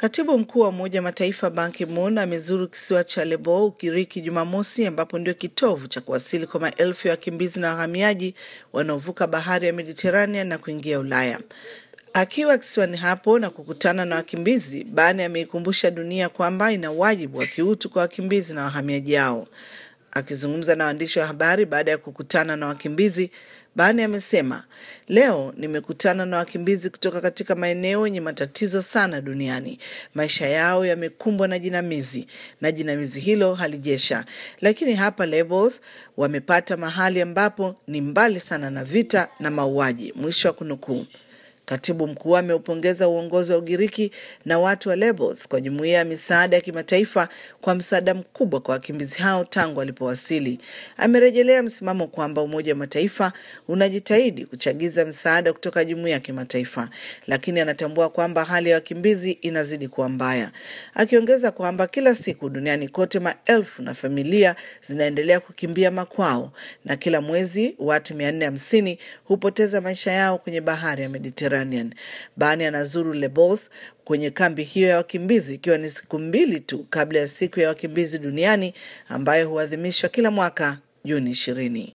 Katibu mkuu wa Umoja wa Mataifa Ban Ki-moon amezuru kisiwa cha Lesbos, Ugiriki Jumamosi, ambapo ndio kitovu cha kuwasili kwa maelfu ya wakimbizi na wahamiaji wanaovuka bahari ya Mediterranean na kuingia Ulaya. Akiwa kisiwani hapo na kukutana na wakimbizi, Ban ameikumbusha dunia kwamba ina wajibu wa kiutu kwa wakimbizi na wahamiaji hao. Akizungumza na waandishi wa habari baada ya kukutana na wakimbizi, Bani amesema leo nimekutana na wakimbizi kutoka katika maeneo yenye matatizo sana duniani. Maisha yao yamekumbwa na jinamizi na jinamizi hilo halijesha, lakini hapa Lesbos wamepata mahali ambapo ni mbali sana na vita na mauaji. Mwisho wa kunukuu. Katibu mkuu ameupongeza uongozi wa Ugiriki na watu wa Lesbos kwa jumuiya ya misaada ya kimataifa kwa msaada mkubwa kwa wakimbizi hao tangu walipowasili. Amerejelea msimamo kwamba Umoja wa Mataifa unajitahidi kuchagiza msaada kutoka jumuiya ya kimataifa, lakini anatambua kwamba hali ya wakimbizi inazidi kuwa mbaya, akiongeza kwamba kila siku duniani kote maelfu na familia zinaendelea kukimbia makwao na kila mwezi watu mia nne hamsini hupoteza maisha yao kwenye bahari ya Mediterranean. Bani anazuru Lesbos kwenye kambi hiyo ya wakimbizi ikiwa ni siku mbili tu kabla ya siku ya wakimbizi duniani ambayo huadhimishwa kila mwaka Juni ishirini.